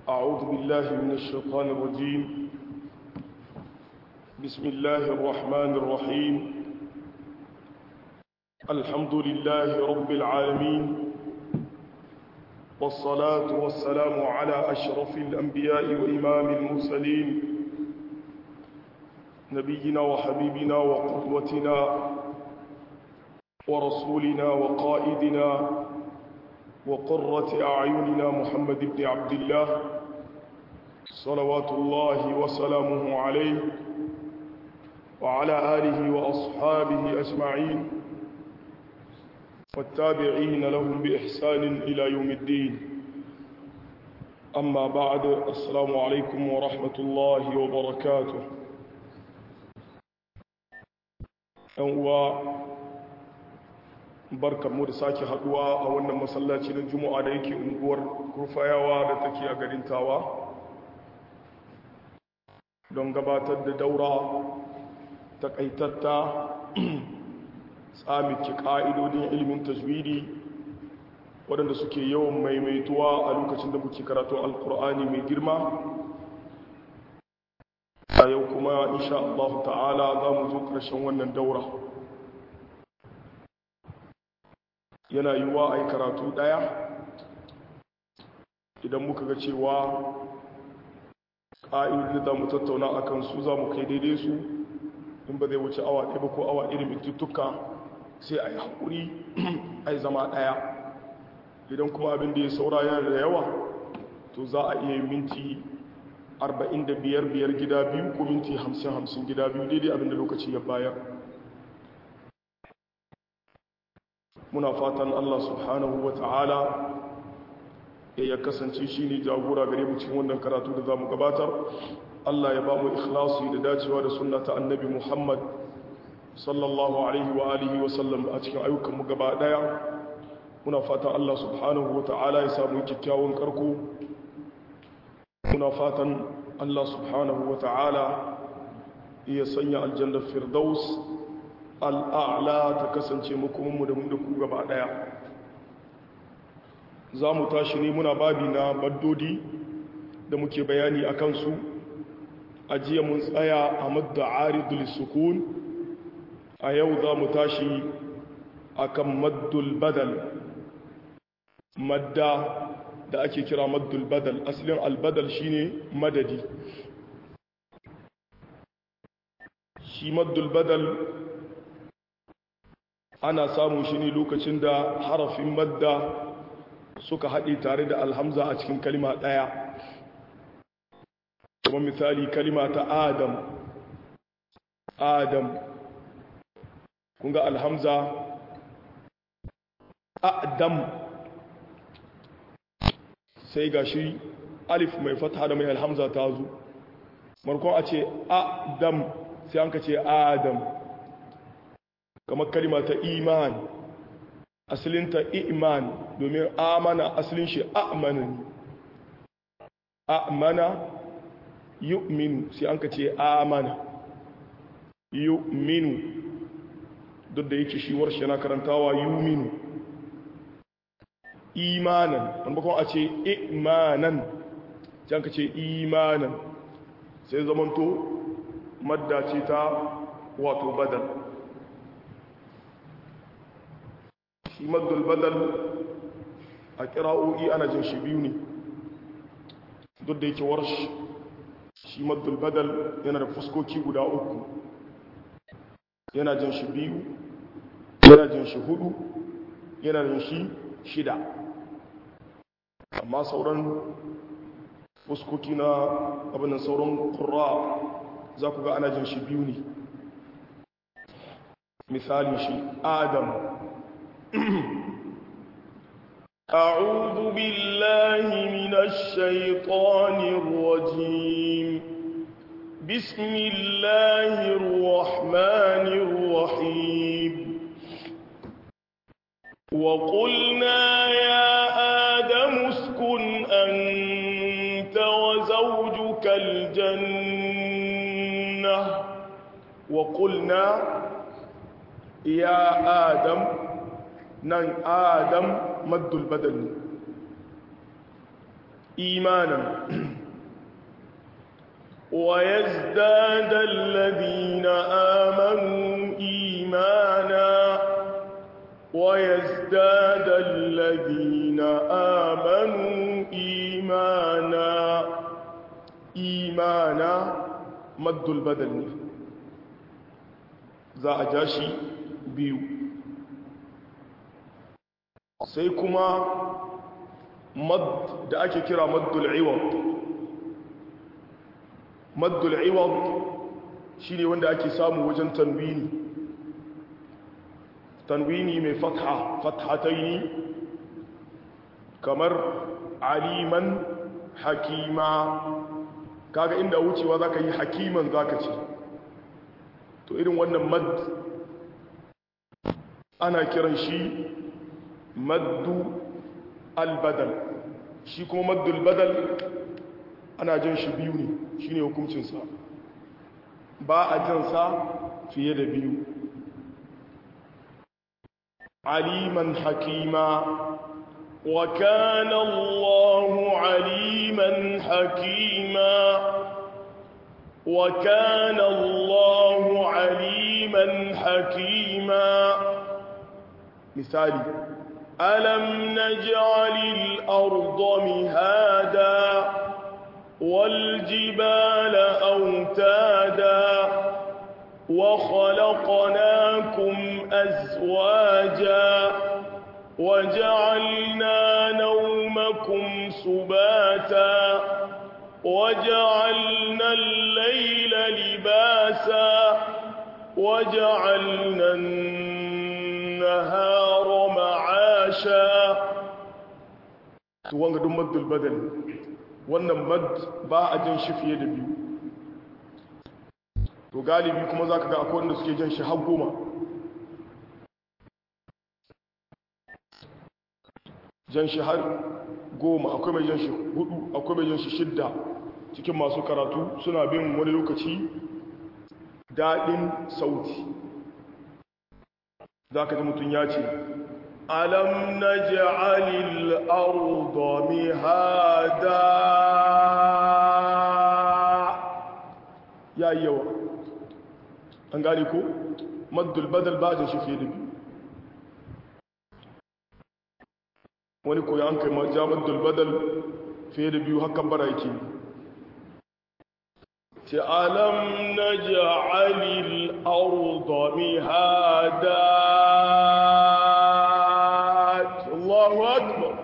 أعوذ بالله من الشيطان الرجيم بسم الله الرحمن الرحيم الحمد لله رب العالمين والصلاة والسلام على أشرف الأنبياء وإمام المرسلين نبينا وحبيبنا وقدوتنا ورسولنا وقائدنا وقرة أعيننا محمد بن عبد الله صلوات الله وسلامه عليه وعلى آله وأصحابه أجمعين والتابعين لهم بإحسان إلى يوم الدين أما بعد السلام عليكم ورحمة الله وبركاته أنواع barkar mu da sake haduwa a wannan masallaci na juma'a da yake unguwar kurfayawa da take a garin tawa don gabatar da daura takaitatta tsamiki ka'idodin ilimin tajwidi waɗanda suke yawan maimaituwa a lokacin da muke karatun alkur'ani mai girma a yau kuma insha Allah ta'ala za mu zo ƙarshen wannan daura yana yiwuwa a yi karatu ɗaya idan muka ga cewa ƙa'idodi da mu tattauna a kansu za mu kai daidai su in ba zai wuce awa ɗaya ba ko awa ɗaya mintuttuka sai a yi haƙuri a yi zama ɗaya idan kuma abin da ya saura yana da yawa to za a iya minti 45 biyar gida biyu ko minti 50-50 gida biyu daidai abin da lokaci ya bayar muna fatan Allah subhanahu wa ta'ala ya kasance shi ne jagora gare mu cikin wannan karatu da za mu gabatar Allah ya ba mu ikhlasi da dacewa da sunna ta annabi Muhammad sallallahu alaihi wa alihi wa sallam a cikin ayyukan mu gaba daya muna fatan Allah subhanahu wa ta'ala ya samu kyakkyawan karko muna fatan Allah subhanahu wa ta'ala ya sanya aljanna firdaus al'a'la ta kasance makomanmu da mu da ku gaba ɗaya za mu tashi ne muna babi na baddodi da muke bayani a kansu a jiya mun tsaya a madda aridul sukun a yau za mu tashi a kan maddul badal madda da ake kira maddul badal asalin albadal shine madadi shi maddul badal ana samun shi ne lokacin da harafin madda suka haɗe tare da alhamza a cikin kalima ɗaya kuma misali kalima ta adam adam kunga alhamza adam sai ga shi alif mai fata da mai alhamza ta zo markon a ce adam sai an ka ce adam kamar kalima ta iman asalinta iman domin amana asalin shi amana amana yu'minu sai an ka ce amana yu'minu duk da yake shi warshe na karantawa yu'minu imanan an bakon a ce imanan sai an ka ce imanan sai zamanto madda ce ta wato badal shi maddul badal a kira'o'i ana jin shi biyu ne duk da yake warsh shi maddul badal yana da fuskoki guda uku yana jin shi biyu yana jin shi hudu yana jin shi shida amma sauran fuskoki na abinan sauran kura za ku ga ana jin shi biyu ne misali shi adam أعوذ بالله من الشيطان الرجيم بسم الله الرحمن الرحيم وقلنا يا آدم اسكن أنت وزوجك الجنة وقلنا يا آدم nan adam maddul badal ne إيمانا ويزداد الذين آمنوا إيمانا ويزداد الذين آمنوا إيمانا إيمانا مد البدل za a ja shi biyu sai kuma mad da ake kira maddul iwad maddul iwad shine wanda ake samu wajen tanwini tanwini mai fatha fathataini kamar aliman hakima kaga inda wucewa zaka yi hakiman zaka ce to irin wannan mad ana kiran shi maddu albadal shi kuma maddul badal ana jan shi biyu ne shine hukuncinsa ba a jansa fiye da biyu aliman hakima wa kana Allahu aliman hakima wa kana Allahu aliman hakima misali alam naj'alil arda mihada wal jibala awtada وخلقناكم أزواجا وجعلنا نومكم سباتا وجعلنا الليل لباسا وجعلنا النهار معاشا wanga duk maddul badal wannan mad ba a jin shi fiye da biyu to galibi kuma za ka ga akwai wanda suke jan shi har goma jan shi har goma akwai mai jan shi hudu akwai mai jan shi shidda cikin masu karatu suna bin wani lokaci daɗin sauti za ka ji mutum ya ce alam na ji'alil arda mihada ya yi yawa an gane ko maddul badal ba da shi fiye da biyu wani koyi an kai ja maddul badal fiye da biyu hakan bara yake ce alam na ja'alil arda mihada Allahu akbar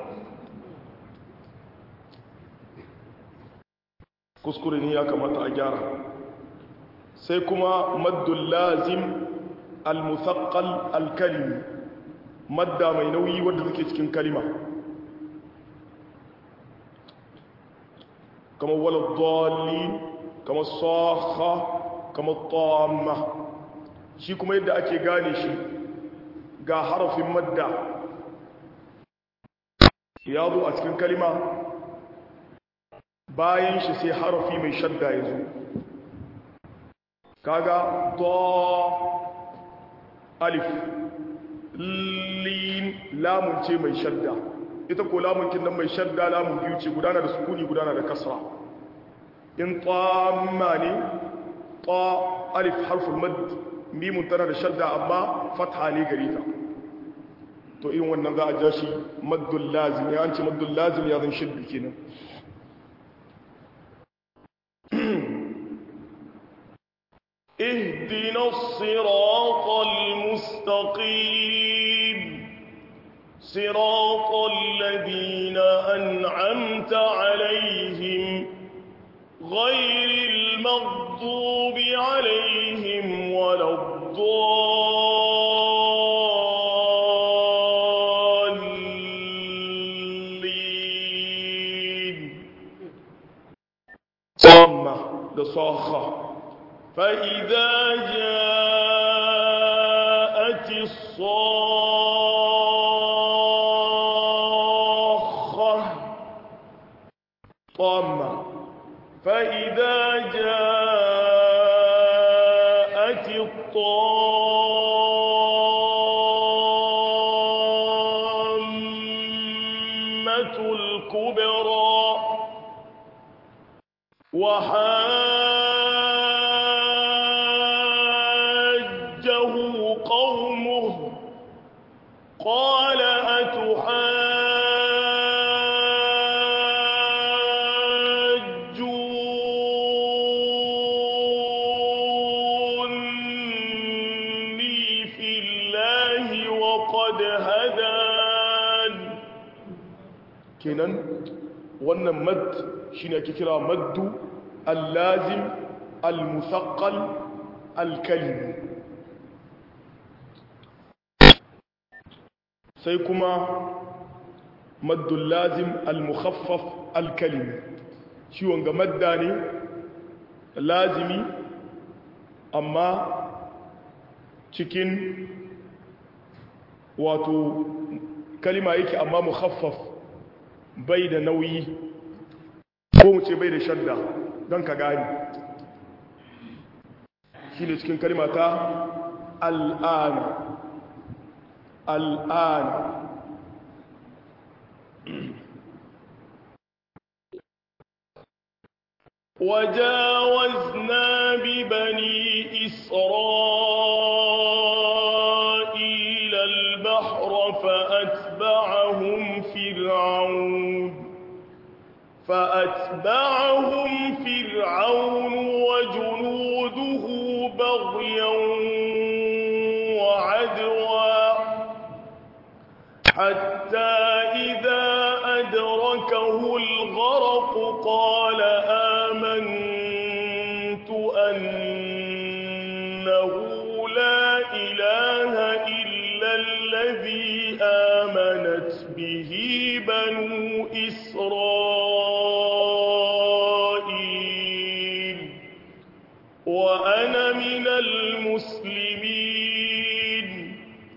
kuskure ne ya kamata a gyara sai kuma maddul lazim al-musaqqal al-kalimi madda mai nauyi wanda take cikin kalima kama wala dallin kama sakha kama tamma shi kuma yadda ake gane shi ga harafin madda ya zo a cikin kalima bayan shi sai harafi mai shadda ya zo kaga to alif lin lamun ce mai shadda ita ko lamun kin nan mai shadda lamun biyu ce gudana da sukuni gudana da kasra in tamma ne ta alif harful mad mimun tana da shadda amma fatha ne gare ta to irin wannan za a ja shi maddul lazim ya an ce maddul lazim ya zan shiddu kenan اهدنا الصراط المستقيم صراط الذين أنعمت عليهم غير المغضوب عليهم ولا الضالين صمة لصاخة فإذا جاءت الصاخة طامة فإذا جاءت الطامة الكبرى وحاجه قومه قال أتحاجوني في الله وقد هدان kenan wannan mad shine ake kira maddu al-lazim al-musaqqal al-kalim sai kuma maddu al-lazim al-mukhaffaf al-kalim shi wanga madda ne lazimi amma cikin wato kalima yake amma mukhaffaf bai da nauyi ko mu ce bai da shadda don ka gani shi ne cikin kalimata al'ana al'ana وجاوزنا ببني إسرائيل البحر فأتبعهم فرعون فأتبعهم فرعون وجنوده بغيا وعدوا حتى إذا أدركه الغرق قال آمنت أنه لا إله إلا الذي آمنت به بنو إسرائيل وأنا من المسلمين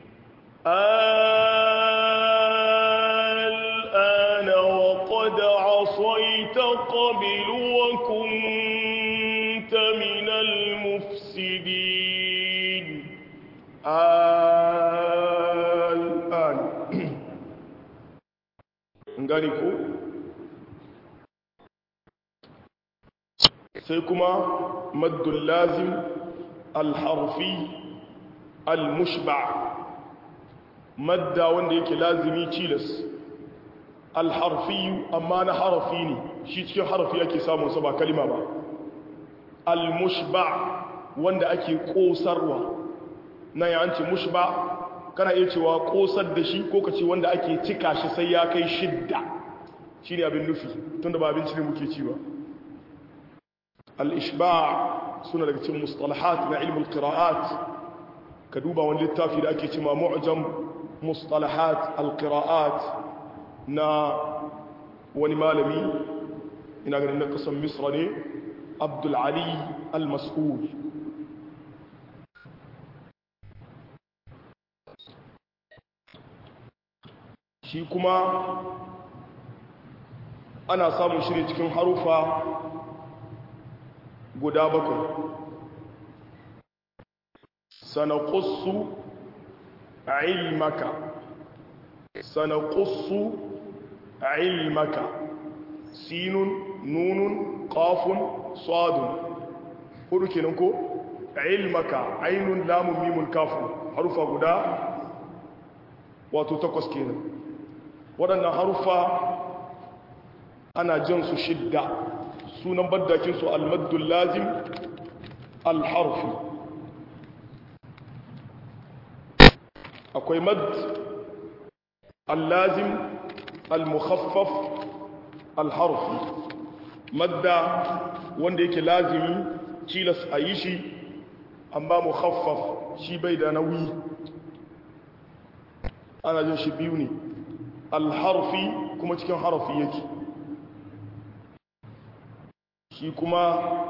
الآن وقد عصيت قبل وكنت من المفسدين الآن ngani ko sai kuma maddul lazim alharfi almushba madda wanda yake lazimi cilas alharfi amma na harafi ne shi cikin harafi ake samun sa ba kalima ba almushba wanda ake kosarwa na yanci mushba kana iya cewa kosar da shi ko kace wanda ake cika shi sai ya kai shidda shine abin nufi tunda ba abinci ne muke ci ba al-ishba' suna daga cikin mustalahat na ilmul qira'at ka duba wani littafi da ake cewa mu'jam mustalahat al-qira'at na wani malami ina ganin na kasan misra ne abdul ali al-mas'ul shi kuma ana samun shi cikin harufa guda bakwai sanaƙussu ilmaka sanaƙussu ilmaka sinun nunun ƙafun sadun hudu kenan ko ilmaka ainun lamun mimun kafun harufa guda wato takwas kenan waɗannan harufa ana jan su shidda sunan baddakinsu almaddul lazim alharfi akwai mad allazim almukhaffaf alharfi madda wanda yake lazimi cilas a yi shi amma mukhaffaf shi bai da nauyi ana jin shi biyu ne alharfi kuma cikin harafi yake shi kuma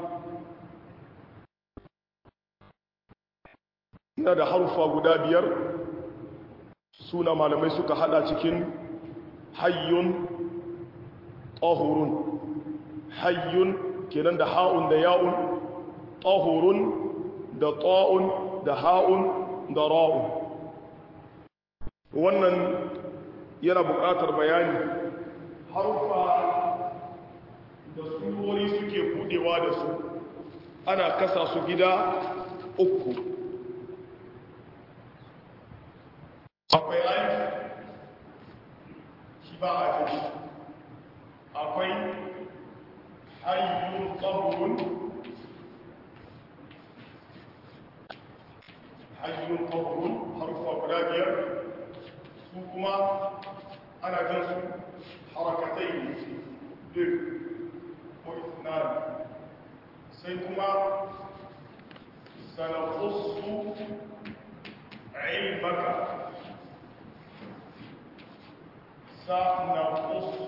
yana da harufa guda biyar suna malamai suka hada cikin hayyun tahurun hayyun kenan da ha'un da ya'un tahurun da ta'un da ha'un da ra'un wannan yana buƙatar bayani harufa da surori suke buɗe budewa da su ana kasa su gida uku akwai alif shi ba a fi akwai hayyun ƙahun hayyun ƙahun harufa guda biyar su kuma ana jan su harakatai ne bir ko isnan sai kuma sanaqussu ilmaka sanaqussu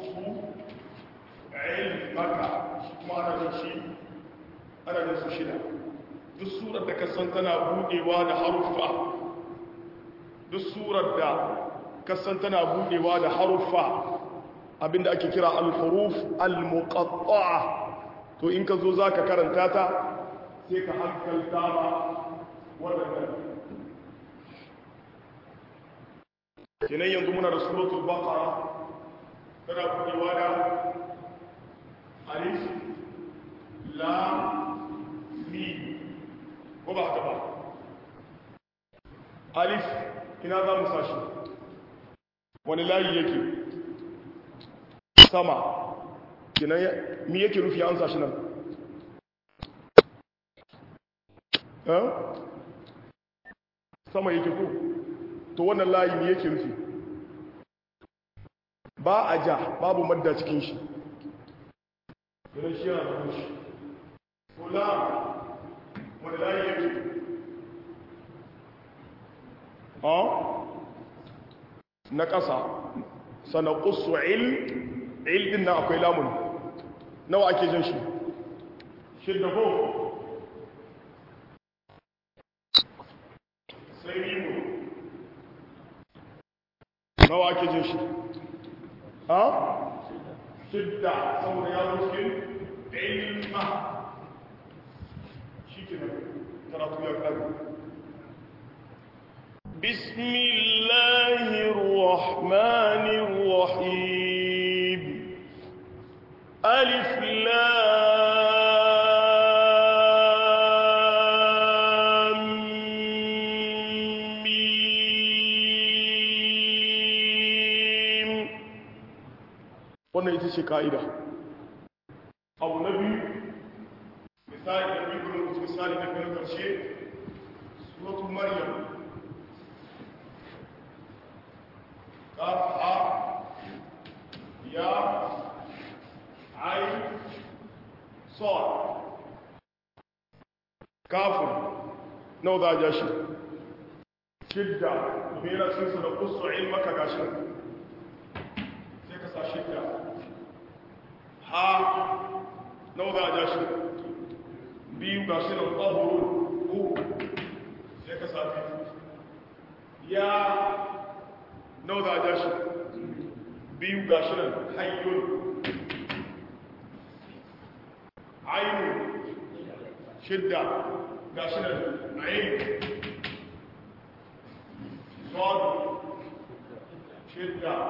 ilmaka kuma ana jan shi ana jan su shida duk surar da ka san tana budewa da haruffa duk surar da kasan tana budewa da haruffa abinda ake kira al-huruf al-muqatta'a to in ka zo zaka karanta ta sai ka hankalta ma wannan kenan yanzu muna da suratul baqara tana budewa da alif lam mim ko ba haka ba alif ina za mu sashi wani layi yake sama kinan mi yake rufi an sashi nan sama yake ko to wannan layi mi yake rufi ba a ja babu madda cikin shi kinan shi yana da rushi kula wani layi yake na ƙasa sana ƙusu il il din na akwai lamun nawa ake jan shi shidda ko sai mimu nawa ake jan shi ha shidda saboda ya ruskin ilma shi ke karatu ya ƙari بسم الله الرحمن الرحيم ألف لام ميم wannan ita ce ka'ida abu na biyu misali da biyu kuma misali na biyu karshe suratul maryam قاف يا عين صاد كاف نو ذا جاشي شدة بينا سنسى نقص علمك جاشي سيكسا شدة ها نو ذا جاشي بيو جاشي نطهر هو سيكسا يا nau za a ja shi biyu ga shi nan hayyun ainu shidda ga shi nan ayin sadu shidda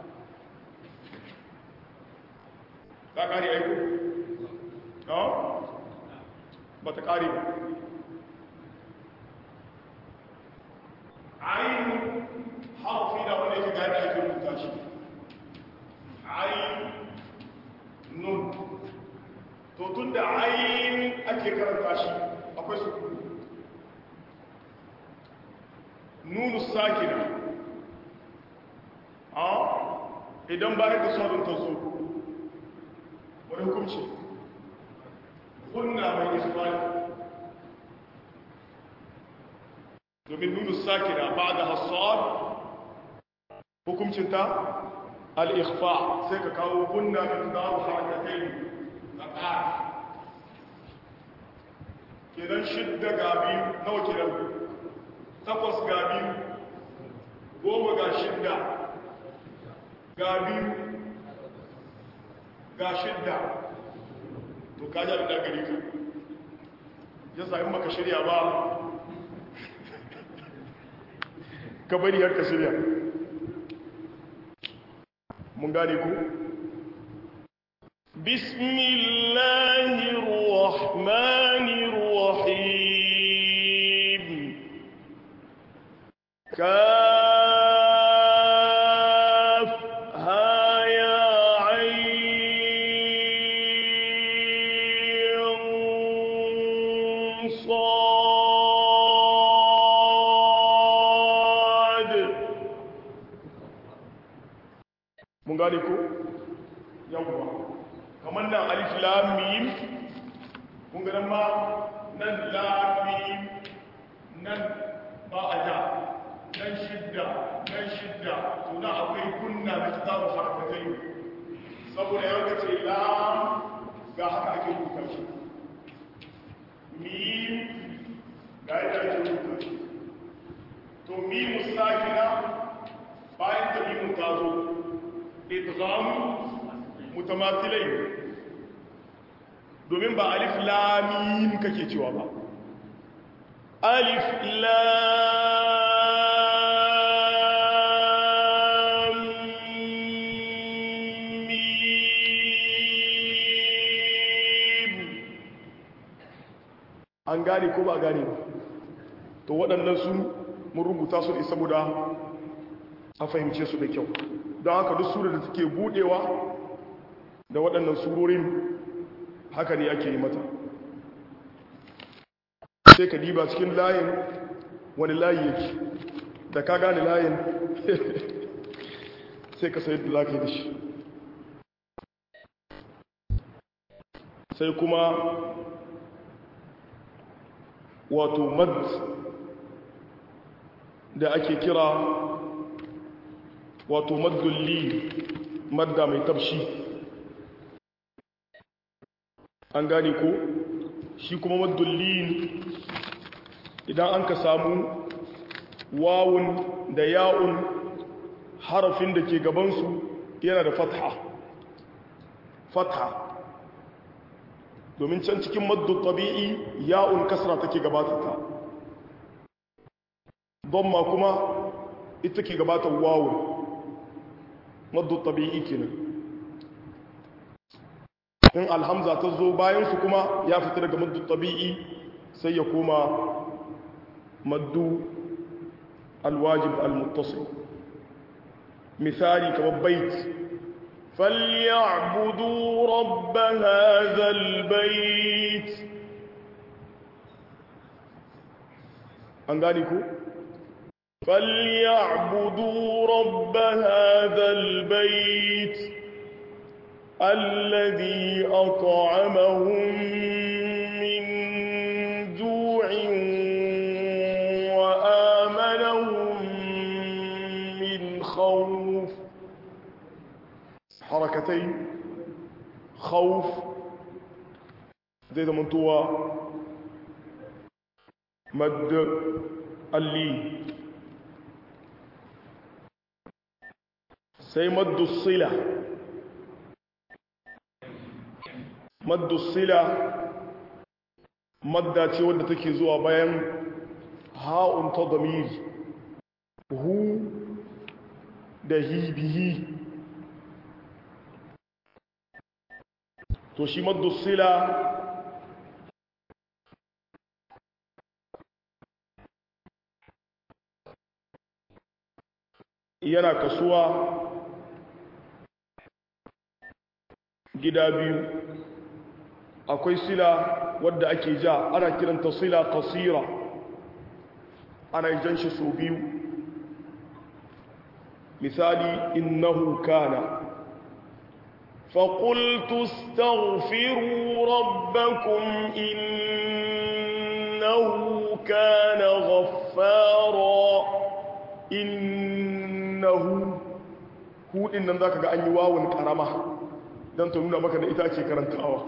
ta kari aiku? no? ba ta kari ba ainu harfi da wanda yake gani ake rubuta shi ayin nun to tun da ayin ake karanta shi akwai su nunu sakina a idan bayan da sauran ta zo wani hukunci kunna mai ismani domin nunu sakina ba da hasar hukumcinta al'ikhfa sai ka kawo kunna da tunaru harakatai na ƙari kenan shidda ga biyu nawa kenan takwas ga biyu goma ga shidda ga biyu ga shidda to kaji abin da gari ka ya sami maka shirya ba ka bari har ka shirya mun gane ku بسم الله الرحمن الرحيم كافها يا عين صاد mun gane ko yawwa kamar nan alif lam mim kun ga nan ma nan lam mim nan ba a ja nan shidda nan shidda to na akwai kunna da kitabu harfatai saboda yau ka ce lam ga haka ake rubuta shi mim ga yadda ake rubuta shi to mimu sakina bayan ta mimu ta zo idgham mutamathilai domin ba alif lamim kake cewa ba alif lam mim an gane ko ba gane ba to waɗannan su mun rubuta su ne saboda a fahimce su da kyau don haka duk sura da take budewa da waɗannan surorin haka ne ake yi mata sai ka diba cikin layin wani layi yake da ka gane layin sai ka sayar da za ka yi da shi sai kuma wato mad da ake kira wato maddulli madda mai tafshi an gane ko shi kuma maddulli idan an ka samu wawun da ya'un harafin da ke gabansu yana da fatha fatha domin can cikin maddu tabi'i ya'un kasra take gabatata don ma kuma ita ke gabatar wawun maddu tabi'i kenan in alhamza ta zo bayan su kuma ya fita daga maddu tabi'i sai ya koma maddu alwajib almuttasil misali kamar bait فليعبدوا رب هذا البيت an gani ku فليعبدوا رب هذا البيت الذي أطعمهم من جوع وآمنهم من خوف حركتين خوف زي ده منطوة مد اللين sai maddu sila maddu sila madda ce wadda take zuwa bayan ha'un ta damir hu da hi bihi to shi maddu sila yana kasuwa gida biyu akwai sila wadda ake ja ana kiranta sila kasira ana jan shi so biyu misali innahu kana فقلت استغفروا ربكم إنه كان غفارا إنه هو إن ذاك أن يواون كرمه don ta nuna maka da ita ake karantawa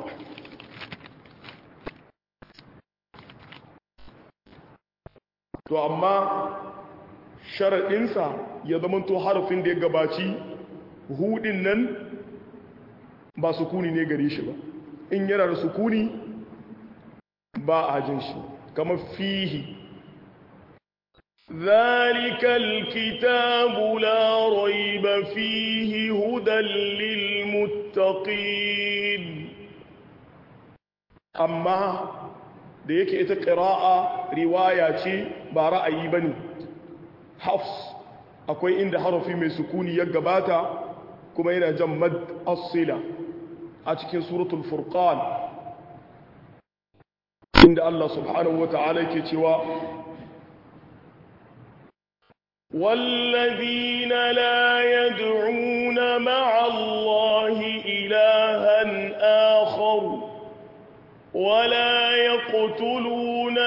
to amma sharaɗinsa ya zama to harafin da ya gabaci hudin nan ba sukuni ne gare shi ba in yana da sukuni ba a jin shi kamar fihi ذلك الكتاب لا ريب فيه هدى للمتقين للمتقين أما da yake ita ƙira'a riwaya ce ba ra'ayi ba ne hafs akwai inda harafi mai sukuni ya gabata kuma yana jan mad asila a cikin suratul furqan inda Allah subhanahu wa ta'ala yake cewa والذين لا يدعون مع الله إلها آخر ولا يقتلون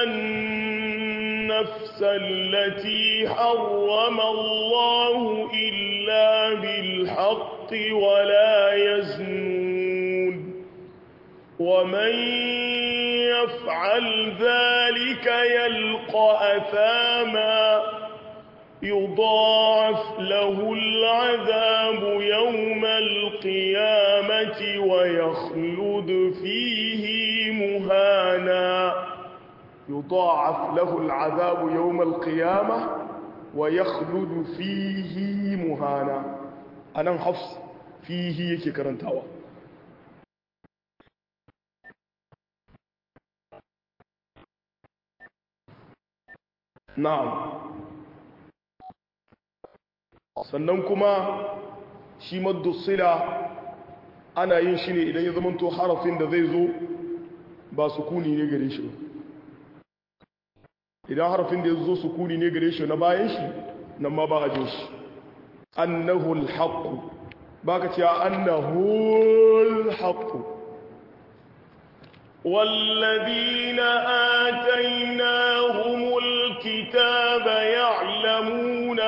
النفس التي حرم الله إلا بالحق ولا يزنون ومن يفعل ذلك يلقى أثاما يضاعف له العذاب يوم القيامة ويخلد فيه مهانا يضاعف له العذاب يوم القيامة ويخلد فيه مهانا أنا حفص فيه يكي كرنتاوا na'am sannan kuma shi maddusila ana yin shi ne idan ya zamanto harafin da zai zo ba sukuni ne gare shi idan harafin da ya zo sukuni ne gare shi na bayan shi nan ma ba a jin shi annahu alhaqu baka ce annahu alhaqu والذين آتيناهم الكتاب يعلمون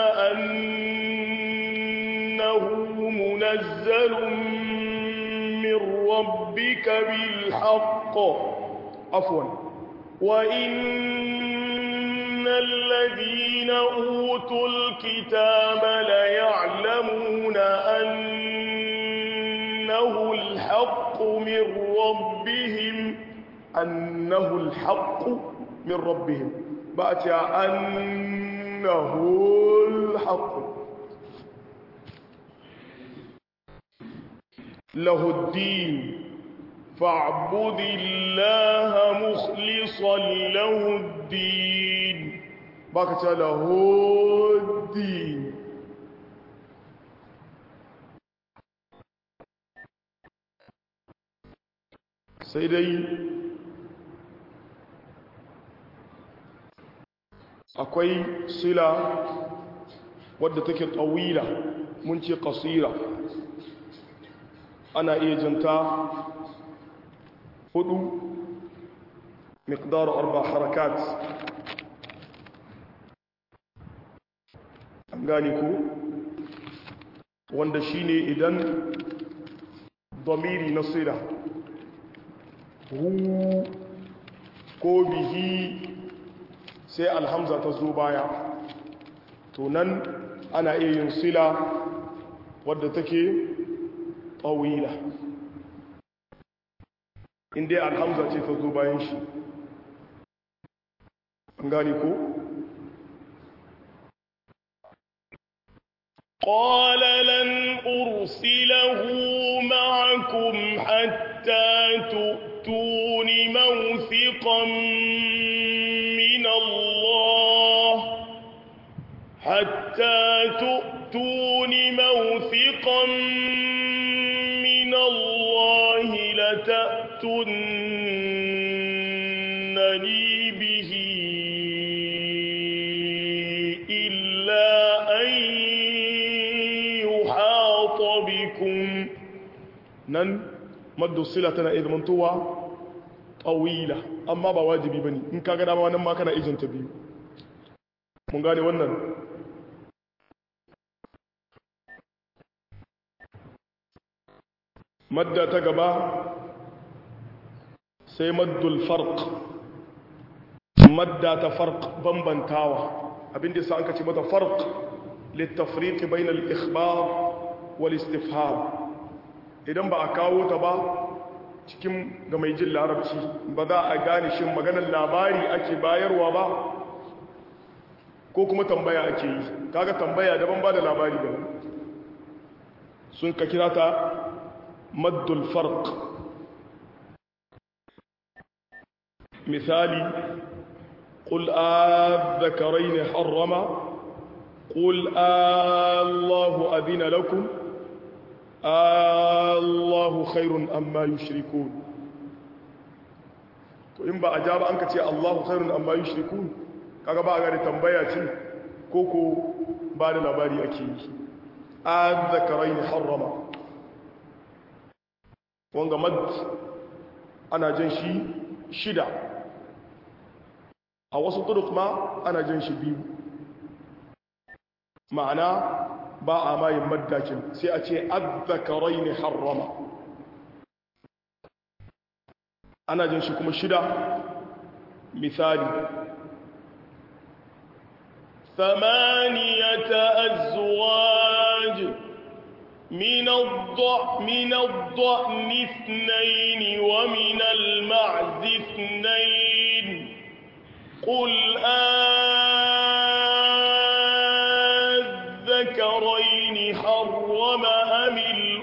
أنه منزل من ربك بالحق عفوا وإن الذين أوتوا الكتاب ليعلمون أنه الحق من ربهم أنه الحق من ربهم بأتي أنه الحق له الدين فاعبد الله مخلصا له الدين بكت له الدين سيدي akwai sila wadda take tsawila mun ce kasira ana iya janta hudu miqdar arba harakat an gani ku wanda shine idan domiri na sila hu ko bihi sai alhamza ta zo baya to nan ana iya yin sila wadda take طويلة in dai alhamza ce ta zo bayan shi an gani ko قال لن أرسله معكم حتى تؤتون موثقا من الله حتى تؤتون موثقا من الله لتأتنني به إلا أن يحاط بكم nan maddu sila tana iya zamantowa tawila amma ba wajibi bane in ka ga dama nan ma kana ijinta biyu mun gane wannan madda ta gaba sai maddul farq madda ta farq bambantawa abinda sa an ka ce mata farq littafriq bainal ikhbar wal istifham idan ba a kawo ta ba cikin ga mai jin larabci ba za a gane shin maganar labari ake bayarwa ba ko kuma tambaya ake yi kaga tambaya daban ba da labari daban sun ka kira ta maddul farq misali قل آذكرين حرم قل الله أذن لكم الله خير أما يشركون to in ba a ja ba an ka ce Allahu khairun amma yushrikun kaga ba a gane tambaya ce koko ba da labari ake yi azzakarain harrama wanga mad ana jan shi shida a wasu turuk ma ana jan shi biyu ma'ana ba a mayin maddakin sai a ce azzakarain harrama ana jin shi kuma shida misali ثمانية أزواج من الضأن من الضأن اثنين ومن المعز اثنين قل أذكرين حرم أم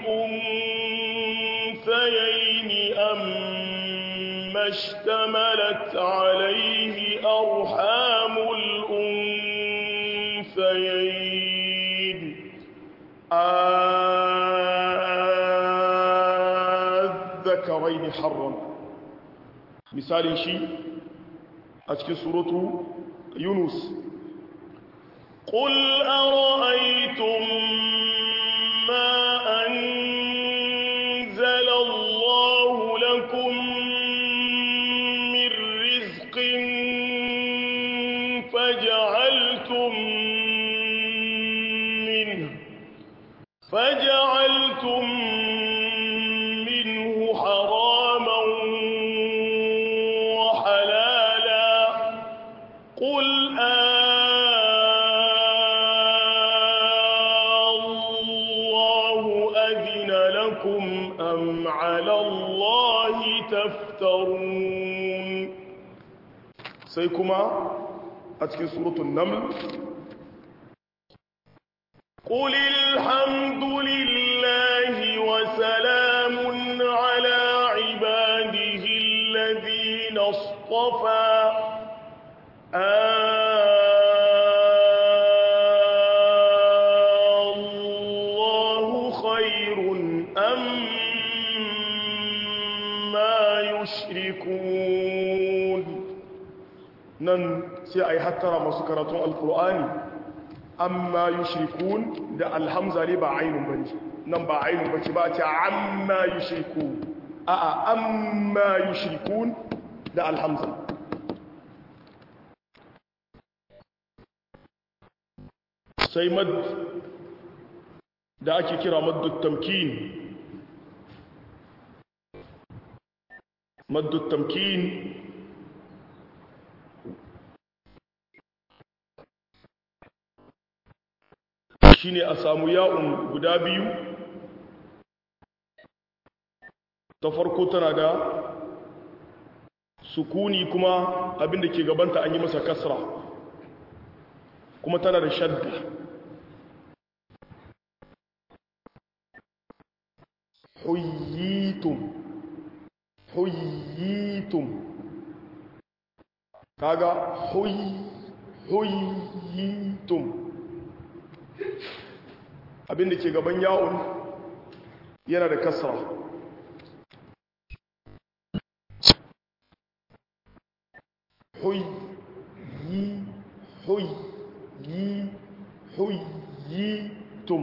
الأنثيين أم اشتملت عليه أرحام الأنثيين الذكرين حرم مثال شيء أتكي سورة يونس قل أرأيتم ما أنزل الله لكم من رزق فجعلتم منه فجعلتم منه حراما وحلالا قل الله أذن لكم أم على الله تفترون سيكما أتكي سورة النمل قل الحمد لله وسلام على عباده الذين اصطفى الله خير أم ما يشركون nan sai a yi hattara masu karatun alkur'ani amma yushrikun da alhamza ne ba ainun bane nan ba ainun bace ba ce amma yushriku a a amma yushrikun da alhamza sai mad da ake kira maddu tamkin maddu tamkin shine a samu ya'un guda biyu ta farko tana da sukuni kuma abinda ke gabanta an yi masa kasra kuma tana da shadda huyyitum huyyitum kaga huy huyyitum abinda ke gaban yawon yana da kasra huy yi huy yi huy yi tum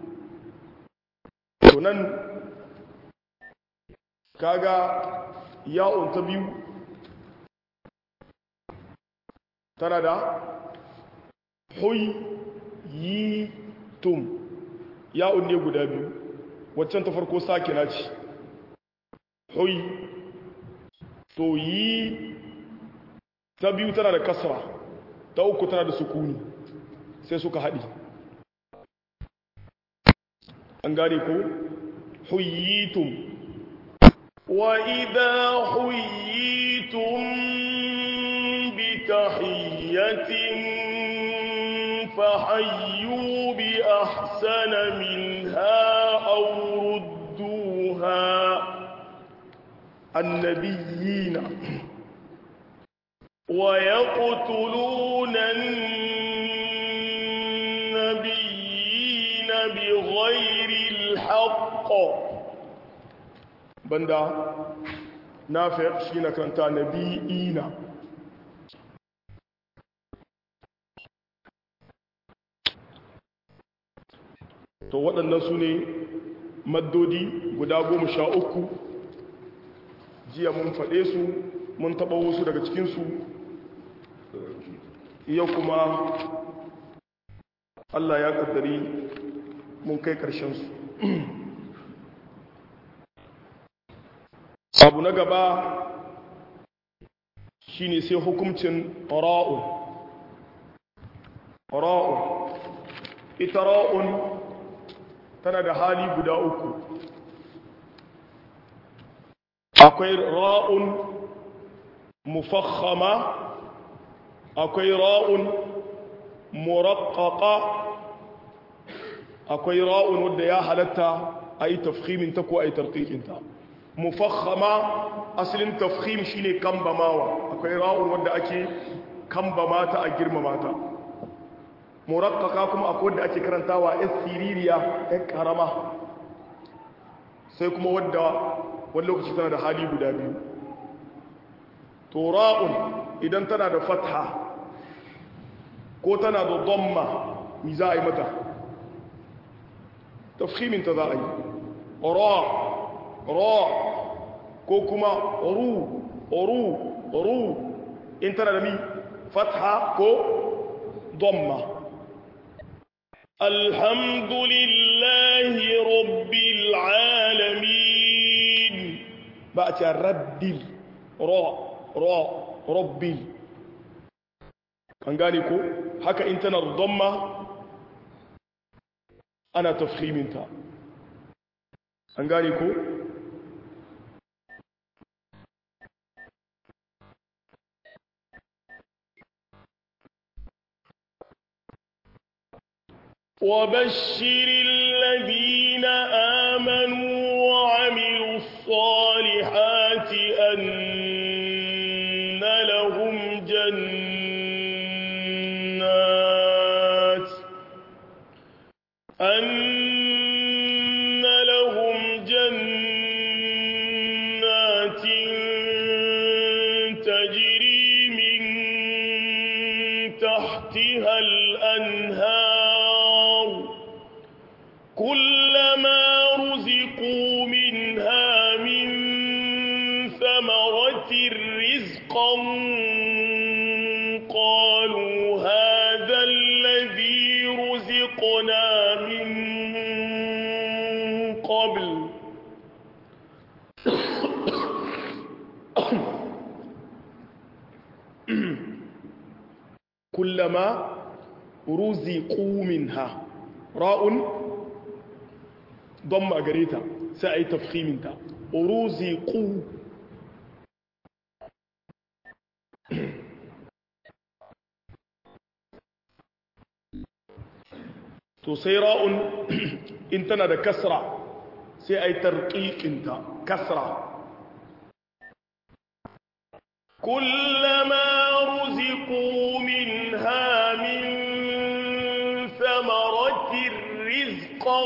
tunan kaga yawon ta biyu tana da huy yi tum ya'un ne guda biyu waccan ta farko sakina ce hoi to yi ta biyu tana da kasra ta uku tana da sukuni sai suka haɗi an gane ko huyitum وإذا حييتم بتحية فحيوا بأحسن منها أو ردوها annabiyina ويقتلون النبيين بغير الحق banda nafi shi na karanta nabiyina to waɗannan su ne maddodi guda goma sha uku jiya mun faɗe su mun taɓa wasu daga cikinsu yau kuma Allah ya ƙaddari mun kai ƙarshensu abu na gaba shine sai hukuncin ra'un ra'un ita ra'un tana da hali guda uku akwai ra'un mufakhama akwai ra'un muraqqaqa akwai ra'un wadda ya halatta a yi tafhimin ta ko a yi tarqiqin ta mufakhama asalin tafhim shine kambamawa akwai ra'un wadda ake kambama ta a girmama ta murakkaka kuma akwai wadda ake karantawa yan siririya yan karama sai kuma wadda wani lokaci tana da hali guda biyu to ra'un idan tana da fatha ko tana da dhamma mi za a yi mata tafhimin ta za a yi ra ra ko kuma ru ru ru in tana da mi fatha ko dhamma الحمد لله رب العالمين بأتي ردل را را ربي an gane ko haka in tana dhamma ana tafhiminta an gane ko وبشر الذين آمنوا وعملوا الصالحات أن لهم جنات أن لهم جنات تجري من تحتها الأنهار كلما رزقوا منها من ثمرة رزقا قالوا هذا الذي رزقنا من قبل كلما رزقوا منها راء ضم أجريتا سأي تفخيم انت رزقوا to sai ra'un in tana da kasra sai ai tarqiqinta kasra كلما رزقوا منها من ثمرة رزقا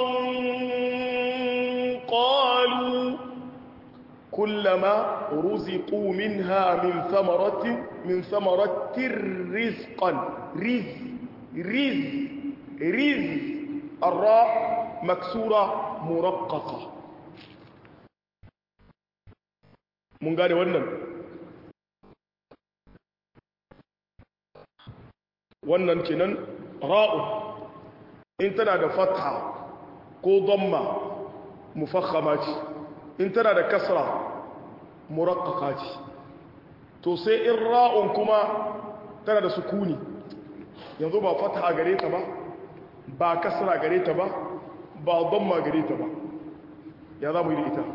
قالوا كلما رزقوا منها من ثمرة من ثمرة رزقا رز رز رز الراء مكسورة مرققة من قال wannan wannan kenan ra'u in tana da fatha ko dhamma mufakhama ce in tana da kasra muraqqaqa ce to sai in ra'un kuma tana da sukuni yanzu ba fatha gare ta ba ba kasra gare ta ba ba dhamma gare ta ba ya za mu yi da ita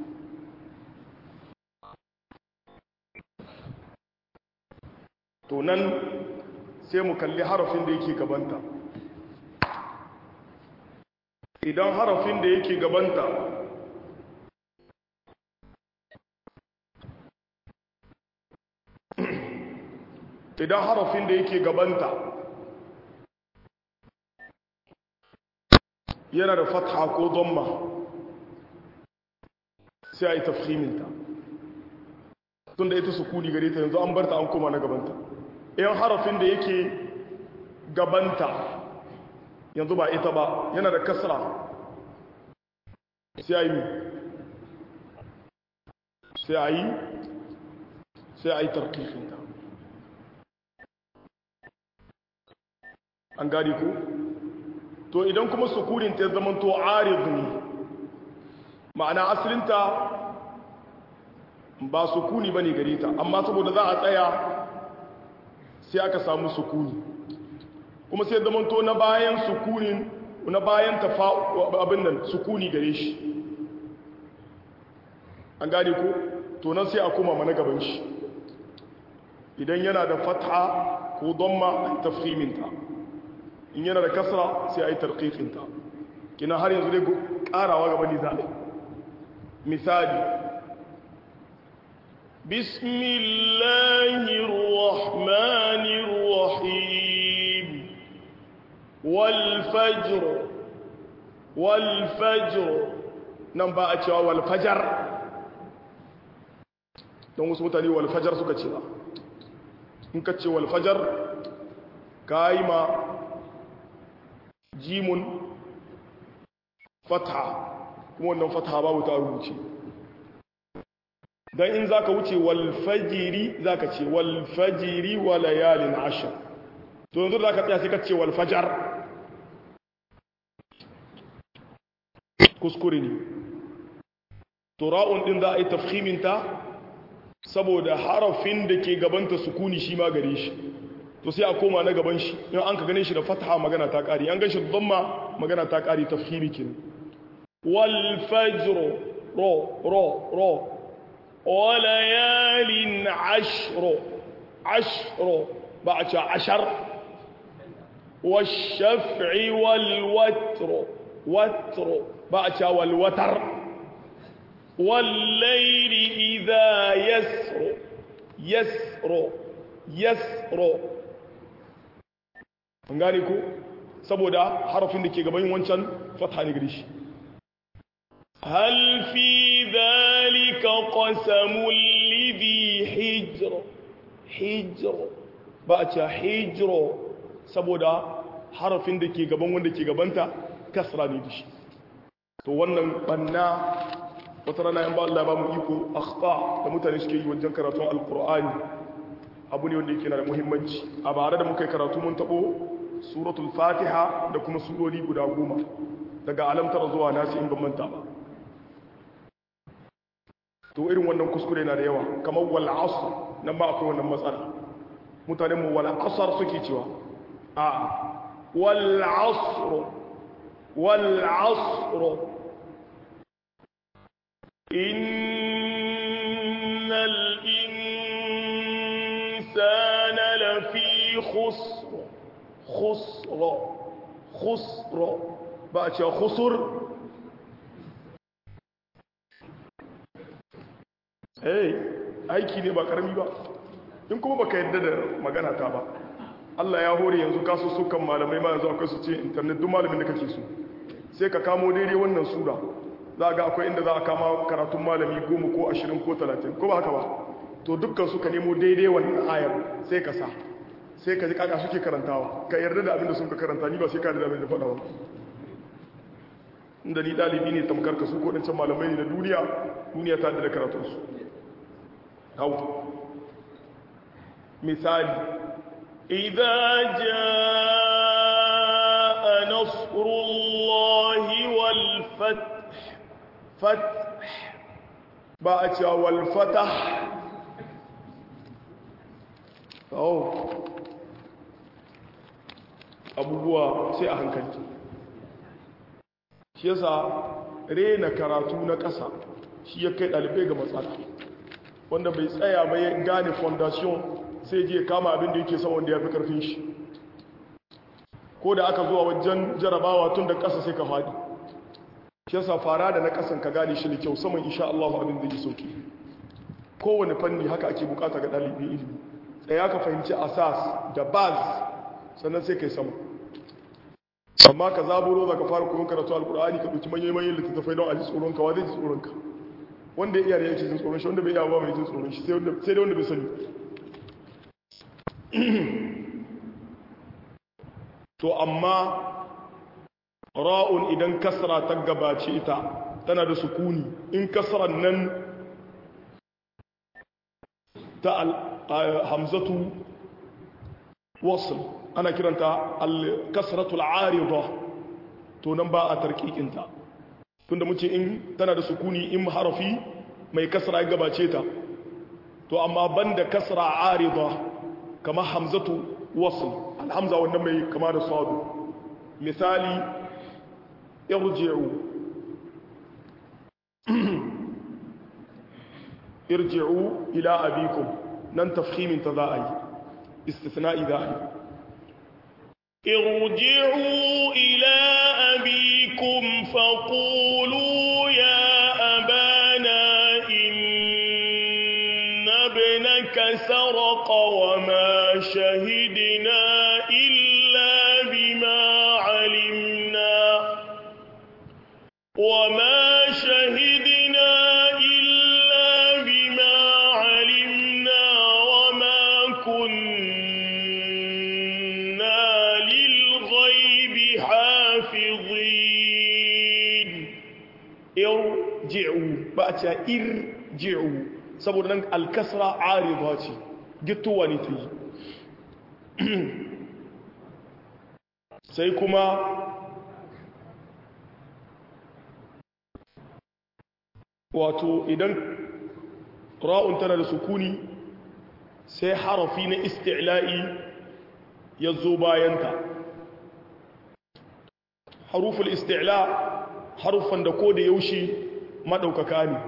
to nan sai mu kalli harafin da yake gabanta idan harafin da yake gabanta idan harafin da yake gabanta yana da fatha ko domma sai a yi tafhiminta tun da ita sukuni gare ta yanzu an barta an koma na gabanta yan harafin da yake gabanta yanzu ba ita ba yana da kasra sai a yi sai a yi sai a yi tarkifinta an gadi ku to idan kuma sukunin ta zama to arid ne ma'ana asalinta ba sukuni ba ne gare ta amma saboda za a tsaya sai aka samu sukuni kuma sai zama to na bayan sukunin na bayan tafa abin nan sukuni gare shi an gane ko to nan sai a koma mana gaban shi idan yana da fatha ko damma tafhiminta in yana da kasra sai a yi tarqiqinta kina har yanzu dai karawa gaba ne zaɓe misali bismillahir rahmanir rahim wal fajr wal fajr nan ba a cewa wal fajar don wasu mutane wal fajar suka ce ba in ka ce wal fajar ka yi ma jimun fatha kuma wannan fatha babu ta rubuce don in za ka wuce walfajiri za ka ce walfajiri wa layalin ashir to yanzu za ka tsaya sai ka ce walfajar kuskure ne to ra'un din za a yi tafhiminta saboda harafin da ke gabanta sukuni shi ma gare shi to sai a koma na gaban shi in an ka gane shi da fataha magana ta ƙari an gan shi da zamma magana ta ƙari tafhimi kin wal fajr ro ro ro wa layalin ashro ashro ba a ce ashar والشفع والوتر وتر بأتى والوتر والليل إذا يسر يسر يسر an gane ku saboda harafin da ke gaban wancan fatha ne gari shi hal fi dhalika qasamul lidhi hijr hijr ba a ce hijro saboda harafin da ke gaban wanda ke gabanta kasra ne da shi to wannan banna wata rana yan ba Allah ba mu iko akhta da mutane suke yi wajen karatun alqur'ani abu ne wanda yake na da muhimmanci a bare da muka yi karatu mun tabo suratul fatiha da kuma surori guda goma daga alamtar zuwa nasi in ban manta ba to irin wannan kuskure na da yawa kamar wal asr nan ba akwai wannan matsala mutanen mu wal asr suke cewa a wal asr wal asr innal insana lafi khusr khusr khusr ba a cewa khusur hey aiki ne ba karami ba in kuma baka yadda da magana ta ba Allah ya hore yanzu kasu sukan malamai ma yanzu akwai su ce internet duk malamin da kake so sai ka kamo daidai wannan sura za ga akwai inda za a kama karatun malami goma ko ashirin ko talatin ko ba haka ba to dukkan su ka nemo daidai wannan ayar sai ka sa sai ka ji kaka suke karantawa ka yarda da abin da sun ka karanta ni ba sai ka da abin da faɗa ba inda ni ɗalibi ne tamkar ka su ko ɗancan malamai ne na duniya duniya ta da karatunsu hau misali إذا جاء نصر الله والفتح فتح بأتى والفتح أو abubuwa sai a hankali shi yasa rena karatu na ƙasa shi ya kai ɗalibai ga matsala wanda bai tsaya ba ya gane fondation sai je kama abin da yake sama wanda ya fi ƙarfin shi ko da aka zuwa wajen jarabawa tun da ƙasa sai ka faɗi shi yasa fara da na ƙasan ka gane shi da kyau saman insha Allah abin da yi sauki kowane fanni haka ake bukata ga ɗalibin ilimi tsaya ka fahimci asas da baz sannan sai kai sama amma ka zaburo za ka fara koyon karatu alkur'ani ka ɗauki manyan manyan littattafai don a ji tsoronka wa zai ji tsoronka wanda ya iya da yake jin tsoron shi wanda bai iya ba mai jin tsoron shi sai da wanda bai sani to amma ra'un idan kasra ta gabace ita tana da sukuni in kasran nan ta hamzatu wasl ana kiranta al-kasratul arida to nan ba a tarkikinta tunda muce in tana da sukuni in harafi mai kasra ya gabace ta to amma banda kasra arida kama hamzatu wasl alhamza wannan mai kama da sadu misali irji'u irji'u ila abikum nan tafhimin ta za a yi istisna'i za a yi ارجعوا إلى أبيكم فقولوا يا أبانا إن ابنك سرق وما شهدنا إلا بما علمنا وما شهدنا إلا بما علمنا وما كنا للغيب حافظين irji'u ba a ce irji'u saboda nan alkasra arida ce gittowa ne ta yi sai kuma wato idan ra'un tana da sukuni sai harafi na isti'la'i ya zo bayanta haruful isti'la harufan da ko da yaushe maɗaukaka ne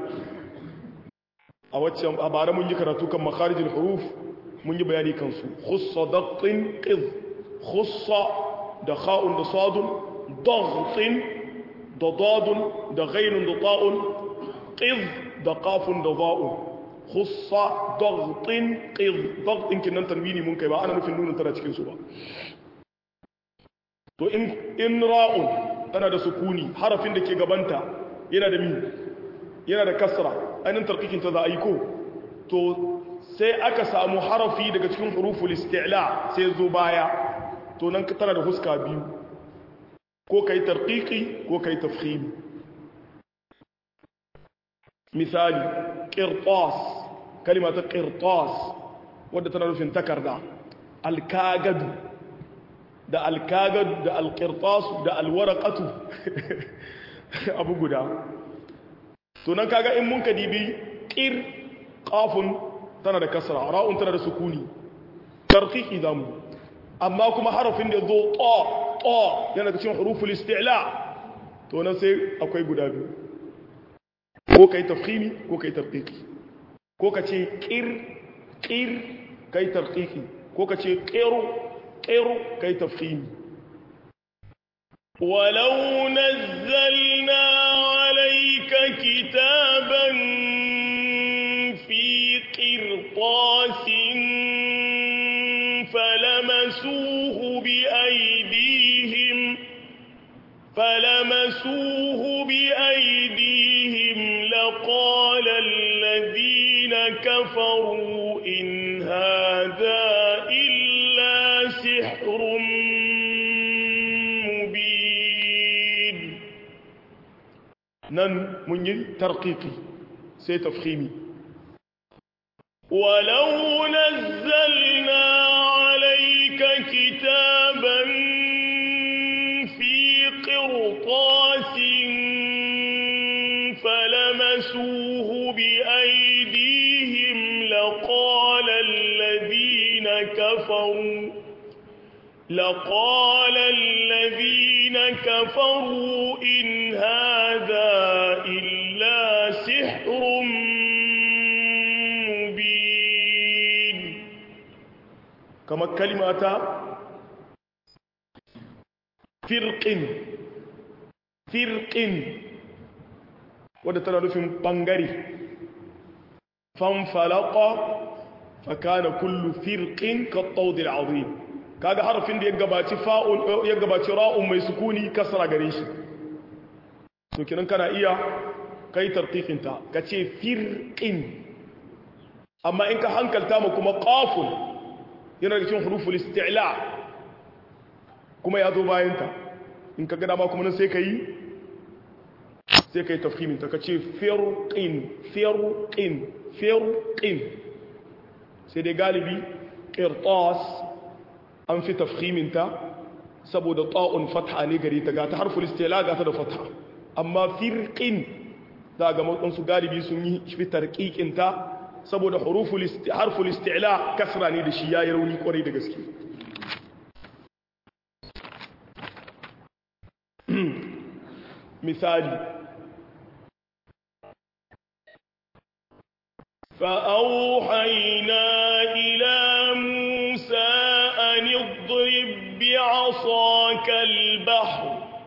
a waccan a bara mun yi karatu kan makarijin huruf mun yi bayani kansu khussa daqtin qiz khussa da kha'un da sadun daqtin da dadun da ghainun da ta'un qiz da qafun da za'un khussa daqtin qiz daqtin kinan tanwini mun kai ba ana nufin nunin tana cikin su ba to in in ra'un tana da sukuni harafin da ke gabanta yana da mi yana da kasra ainihin tarkikin ta za a yi ko to sai aka samu harafi daga cikin huruful isti'la sai zo baya to nan tana da huska biyu ko kai tarkiki ko kai tafhimi misali qirtas kalima ta qirtas wadda tana nufin takarda alkagadu da alkagad da alkirtasu da alwarakatu abu guda to nan kaga in mun ka dibi ƙir ƙafun tana da kasra ra'un tana da sukuni tarkiki zamu amma kuma harafin da zo ƙo ƙo yana da cikin huruful isti'la to nan sai akwai guda biyu ko kai tafkhimi ko kai tarkiki ko ka ce ƙir ƙir kai tarkiki ko ka ce ƙero ƙero kai tafhimi ولو نزلنا عليك كتابا في قرطاس فلمسوه بأيديهم فلمسوه بأيديهم لقال الذين كفروا إن هذا إلا سحر مبين nan mun yi tarkiki sai tafhimi ولو نزلنا عليك كتابا في قرطاس فلمسوه بأيديهم لقال الذين كفروا لقال الذين كفروا إن هذا إلا سحر مبين كما كلمة فرق فرق wadda tana nufin ɓangare fanfalaka fakana kullu firqin kattawd al'azim kaga harafin da ya gabaci fa'un ya gabaci ra'un mai sukuni kasra gare shi to kinan kana iya kai tartiqin ta kace firqin amma in ka hankalta mu kuma qafun yana da cikin huruful isti'la kuma ya zo bayan ta in ka ga dama kuma nan sai kai sai kai tafhimin ta kace firqin firqin firqin sai dai galibi qirtas an fi tafhiminta saboda ta'un fatha ne gari ta ga ta harful istila ga ta da fatha amma firqin za ga mutun su galibi sun yi fi tarqiqin ta saboda huruful harful istila kasra ne da shi yayi rauni kwarai da gaske misali فأوحينا إلى موسى أن اضرب بعصاك البحر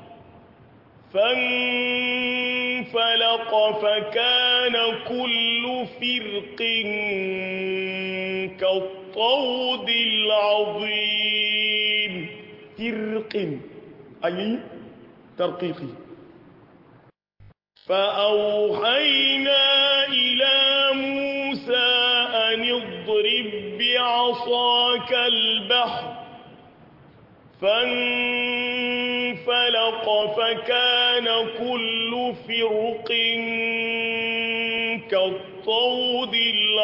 فانفلق فكان كل فرق كالطود العظيم فرق أي ترقيقي فأوحينا إلى موسى أن اضرب بعصاك البحر فانفلق فكان كل فرق كالطود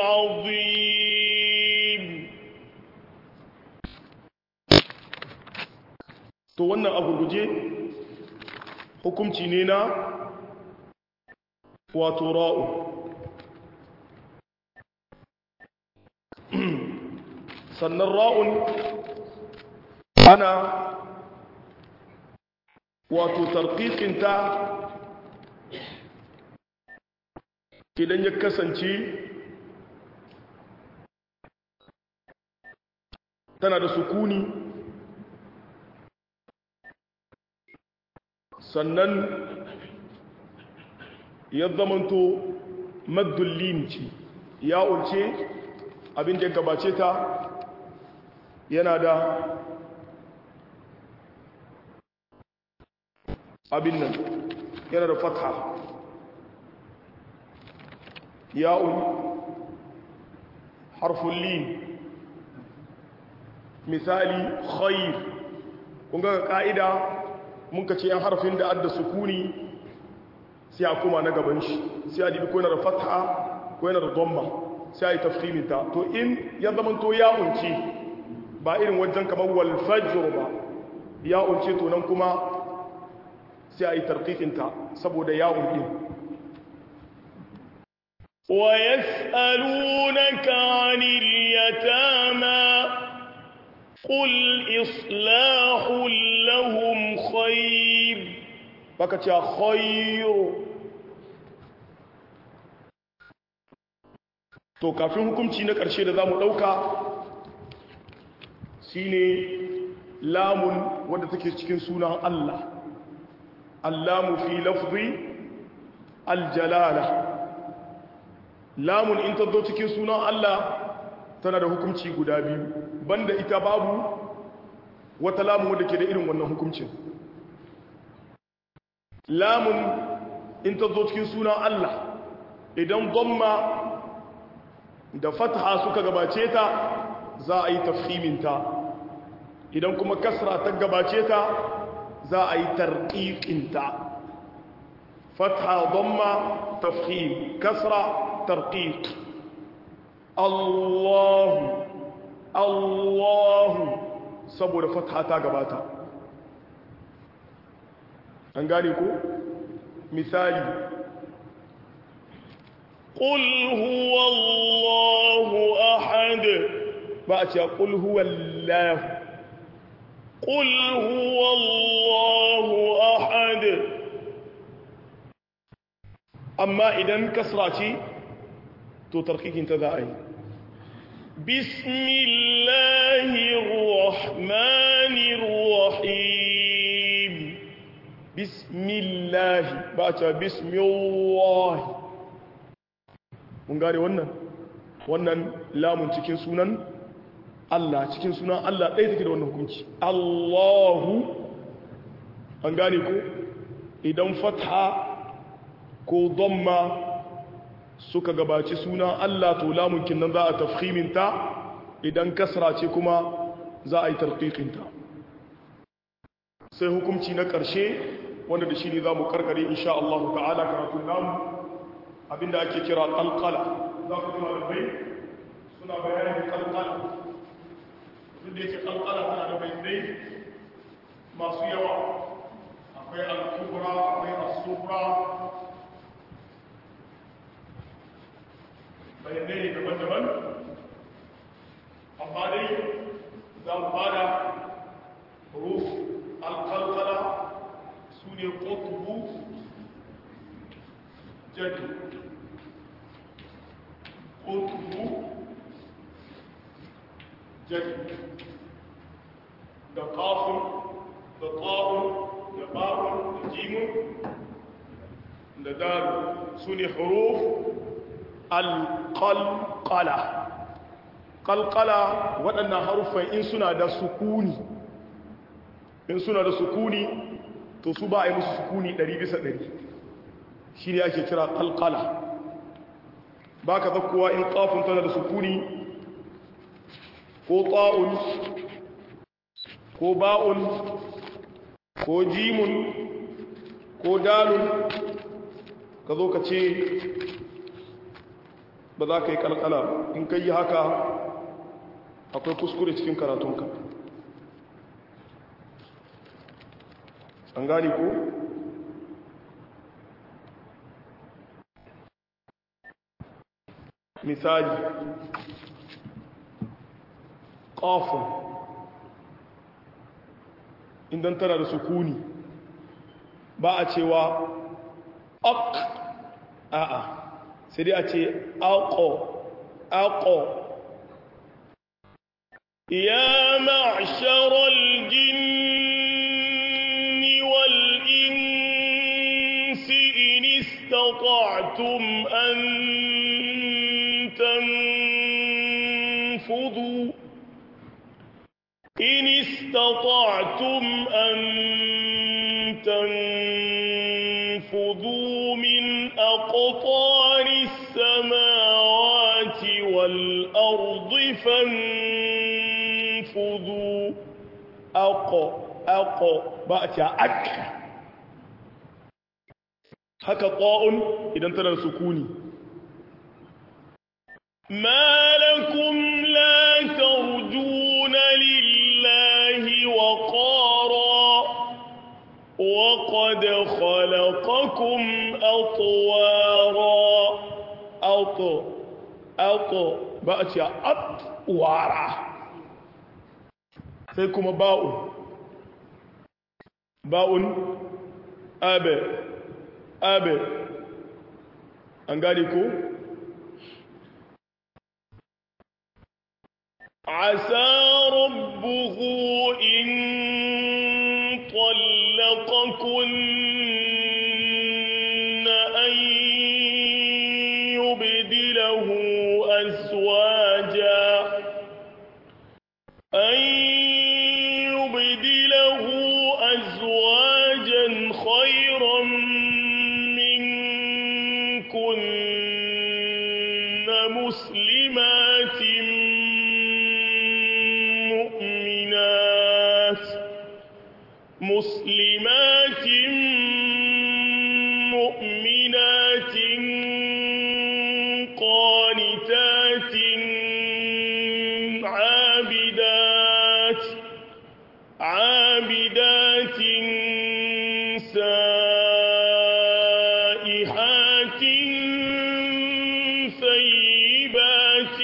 العظيم to wannan abu guje hukumci ne na wato ra'u sannan ra'un ana wato tarkikinta idan ya kasance tana da sukuni sannan ya zamanto maddullim ce ya ulce abin da ya gabace ta yana da abin nan yana da fatha ya'un harfun lin misali khair kun ga ka'ida mun ka ce yan harfin da adda sukuni sai a kuma na gaban shi sai a dibi ko yana da fatha ko yana da domma sai a yi tafkiminta to in ya zama to ya unce ba irin wajen kamar walfajir ba ya unce to nan kuma sai a yi tarkikinta saboda ya unce ويسألونك عن اليتامى قل إصلاح لهم خير baka ce khayru to kafin hukunci na ƙarshe da za mu ɗauka shine lamun wadda take cikin sunan Allah allamu fi lafzi aljalala lamun in ta zo cikin sunan Allah tana da hukunci guda biyu banda ita babu wata lamun wadda ke da irin wannan hukuncin lamun in ta zo cikin sunan Allah idan gomma da fatha suka gabace ta za a yi tafhiminta idan kuma kasra ta gabace ta za a yi tarqiqinta fatha gomma tafhim kasra tarqiq Allahu Allahu saboda fatha ta gabata an gane ko misali قل هو الله أحد بأتي قل هو الله قل هو الله أحد أما إذن كسراتي تو تركيك انت ذائي بسم الله الرحمن الرحيم بسم الله بأتي بسم الله mun gane wannan wannan lamun cikin sunan Allah cikin sunan Allah ɗaya take da wannan hukunci Allahu an gane ko idan fatha ko dhamma suka gabaci sunan Allah to lamun kinnan za a tafhiminta idan kasra ce kuma za a yi tarqiqinta sai hukunci na ƙarshe wanda da shi ne za mu karkare insha Allah ta'ala karatun namu abinda ake kira qalqala za ku ji malamai suna bayanin qalqala duk da yake qalqala tana da bayanai masu yawa akwai al-kubra akwai as-sughra bayanai ne daban-daban amma dai za mu bada huruf al-qalqala su ne ƙotubu jadi ƙotubu jadi da ƙafin da ƙa'un da ba'un da jimun da daru su ne huruf al-qalqala qalqala waɗannan haruffan in suna da sukuni in suna da sukuni to su ba a yi musu sukuni ɗari bisa ɗari shi ne ake kira ƙalƙala ba ka zakkowa in ƙafin tana da sukuni ko ƙa'un ko ba'un ko jimun ko dalun ka zo ka ce ba za ka yi ƙalƙala in ka yi haka akwai kuskure cikin karatunka an gane ko misali ƙafin idan tana da sukuni ba a cewa ak a'a sai dai a ce aƙo aƙo يا معشر الجن والإنس إن استطعتم أن تنفذوا إن استطعتم أن تنفذوا من أقطار السماوات والأرض فانفذوا أقو أقو بأتي أك haka ƙa'un idan tana da sukuni ما لكم لا ترجون لله وقارا وقد خلقكم أطوارا أطو أطو بأتي أطوارا سيكم باء باء أبي أبي أنقالكم عسى ربه إن طلقكن أن يبدله أزواجا أن يبدله أزواجا خيرا منكن مسلمات مؤمنات مسلمات مؤمنات قانتات عابدات عابدات سائحات ثيبات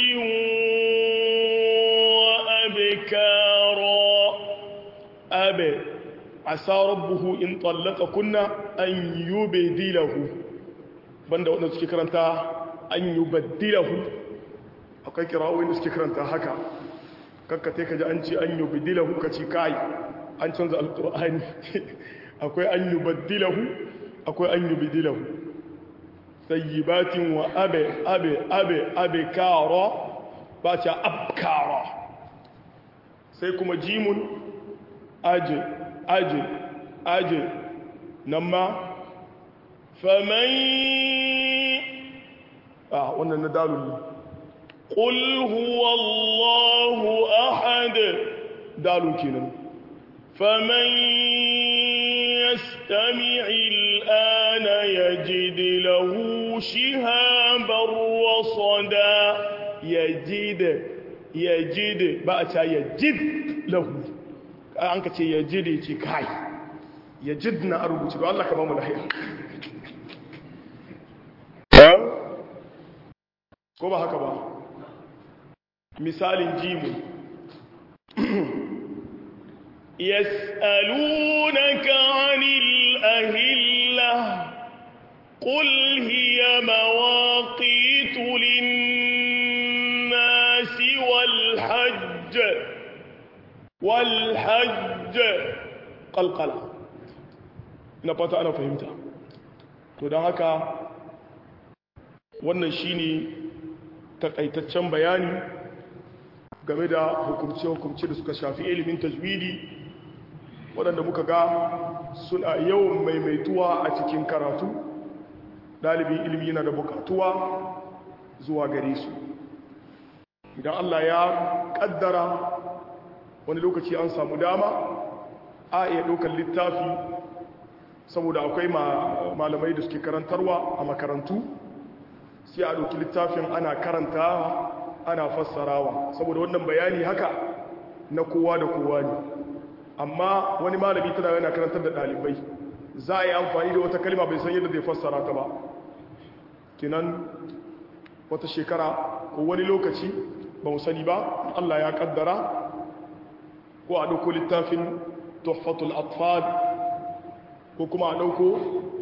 وأبكارا أبي عسى ربه إن طلق كنا أن يبدله banda wanda suke karanta an yubaddilahu akwai kirawoyin da suke karanta haka kakkate ka ji an ce an yubaddilahu ka ce kai an canza alkur'ani akwai an yubaddilahu akwai an yubaddilahu sayyibatin wa abe abe abe abe kara ba ce abkara sai kuma jimun aje aje aje nan ma فمن ah wannan na dalul ne قل هو الله أحد dalun kenan فمن يستمع الآن يجد له شهابا رصدا yajid yajid ba a ce yajid lahu an ka ce yajid ya ce kai yajid na a rubuce don Allah ka ba mu lahiya ko ba haka ba misalin jimu يسألونك عن الأهلة قل هي مواقيت للناس والحج والحج kalkala ina fata ana fahimta to don haka wannan shine takaitaccen bayani game da hukumce-hukumce da suka shafi ilimin tajwidi waɗanda muka ga suna yawan maimaituwa a cikin karatu ɗalibin ilimi yana da bukatuwa zuwa gare su idan Allah ya ƙaddara wani lokaci an samu dama a iya ɗaukar littafi saboda akwai malamai da suke karantarwa a makarantu sai a ɗauki littafin ana karantawa ana fassarawa saboda wannan bayani haka na kowa da kowa ne amma wani malami tana yana karantar da ɗalibai za a yi amfani da wata kalma bai san yadda zai fassara ta ba kinan wata shekara ko wani lokaci ba mu sani ba Allah ya kaddara ko a ɗauko littafin tuhfatul atfal ko kuma a ɗauko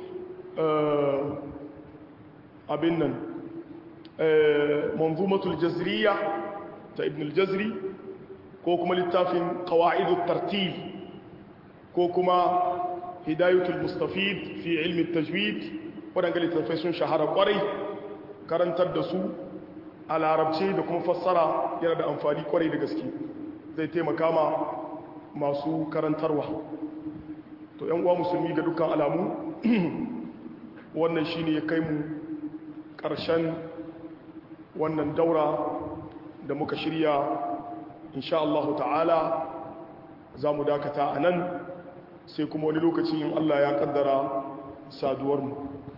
abin nan manzumatul jazriya ta ibn al-jazri ko kuma littafin qawa'idut tartil ko kuma hidayatul mustafid fi ilmi tajwid waɗanda littafai sun shahara kwarai karantar da su a larabci da kuma fassara yana da amfani kwarai da gaske zai taimaka ma masu karantarwa to yan uwa musulmi ga dukkan alamu wannan shine ya kai mu ƙarshen wannan daura da muka shirya insha Allah ta'ala za mu dakata a nan sai kuma wani lokaci in Allah ya kaddara saduwarmu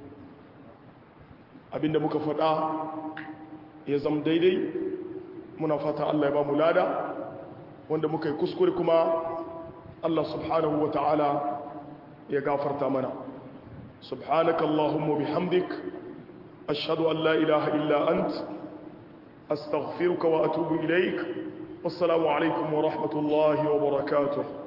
abinda muka faɗa ya zama daidai muna fata Allah ya ba mu lada wanda muka yi kuskure kuma Allah subhanahu wa ta'ala ya gafarta mana subhanaka Allahumma bihamdik ashhadu an la ilaha illa ant astaghfiruka wa atubu ilaik wassalamu alaikum wa rahmatullahi wa barakatuh